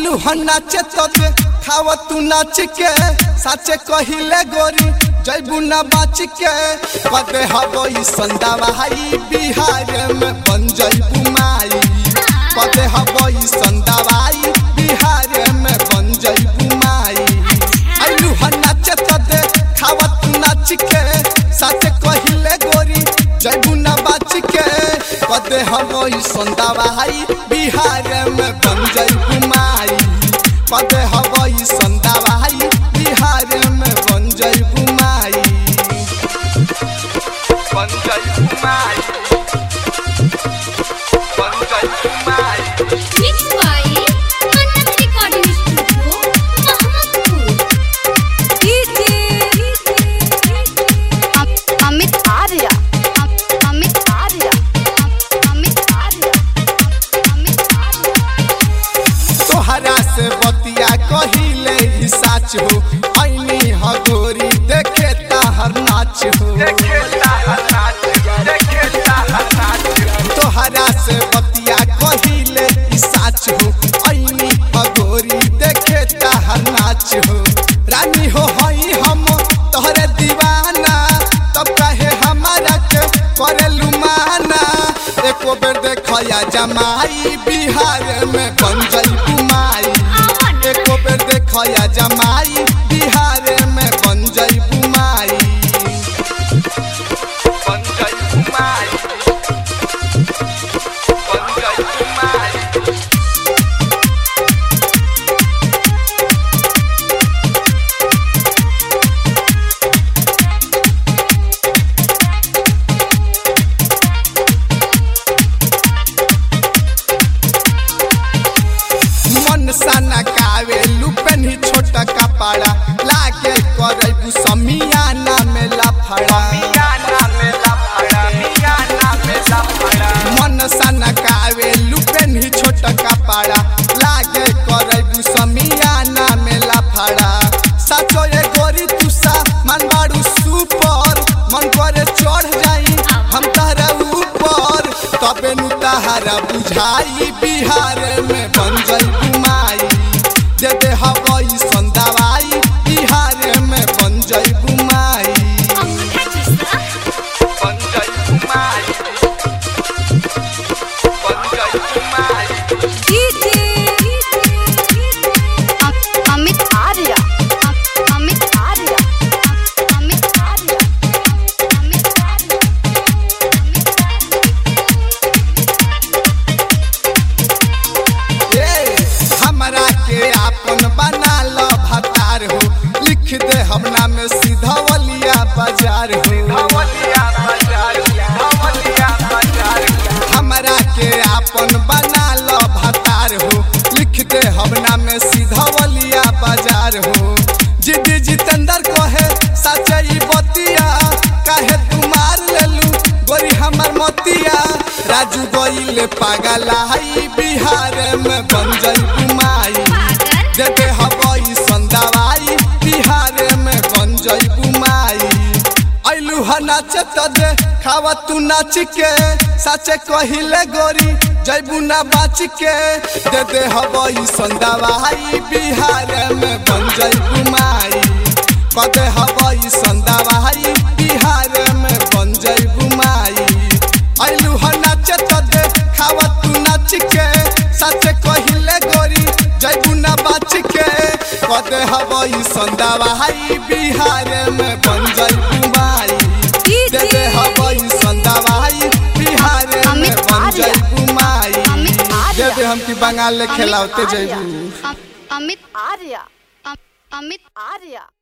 ऐलू हन नाचे तो दे खाव तू नाच के साचे कहिले गोरी जैबू ना बाच के पदे हबो ई संदावा हाई बिहार में बन जैबू माई पदे हबो ई संदावा ई बिहार में बन जैबू माई ऐलू हन नाचे तो दे खाव तू नाच के साचे कहिले गोरी जैबू ना बाच के पदे हबो ई संदावा हाई बिहार में बन जैबू माई पदे हबो ई संदावा हाई बिहार में बन जैबू माई बन जैबू माई बन जैबू माई Mixed by Manas Recording Studio, Mahamadpur. Amit Arya Amit Arya Amit Arya Amit Arya तोहरा से बतिया कहिले ही साच हो ऐनी हगोरी देखे ताहर नाच हो तोहरा से बतिया कहिले ही साच हो ऐनी हगोरी देखे ताहर नाच हो रानी हो हई हम तोहरे दीवाना तब कहे हमारा के करे लुमाना एको बेर देखया जमाई बिहार में बन जई माई एको बेर देखया जमाई बिहार में बन जई माई बन जई माई बन जई माई मन सना कावे लुपेन ही छोटा कपड़ा लाके करे समियाना में लफड़ा मन सना कावे लुपेन ही छोटा कपड़ा लाके करे समियाना में लफड़ा साचो ये गोरी तुसा मन बाड़ू सुपर मन करे चढ़ जाई हम तारा ऊपर तबे नु ताहारा बुझाई बिहार में बन जई माई दे दे हवाई संदावाई बिहार में बन जई माई बन जई माई बन जई माई अमित आर्या अमित आर्या अमित आर्या अमित आर्या ए, हमरा के आपन बना लो भतार हो लिख दे हम नाम सीधवलिया बाजार हो हमरा के आपन बना लो भतार हो लिख दे हम नाम सीधवलिया बाजार हो जिद्दी जितेंद्र कहे सच्चाई बतिया काहे तू मार लेलू गोरी हमर मोतिया राजू गोइले पागल हाई बिहार में बन जई माई दे दे हवाई संदावाई बिहार में बन जई माई ऐलू ह नाचे त दे खावा तू नाच के साचे कहिले गोरी जैबू ना बाच के दे दे हवाई संदावाई बिहार में बन जई माई कदे हवाई संदावाई बिहार में बन जई माई ऐलू ह नाचे त दे खावा तू नाच के साचे कहिले गोरी जैबू ना बाच के कदे हवाई संदावाई बिहार में बन जई माई दे दे हवाई संदावाई बिहार में अमित बन आर्या। जई माई अमित आर्या। दे दे हम की बंगाल ले खेलावते जैबू अमित आर्या अमित आर्या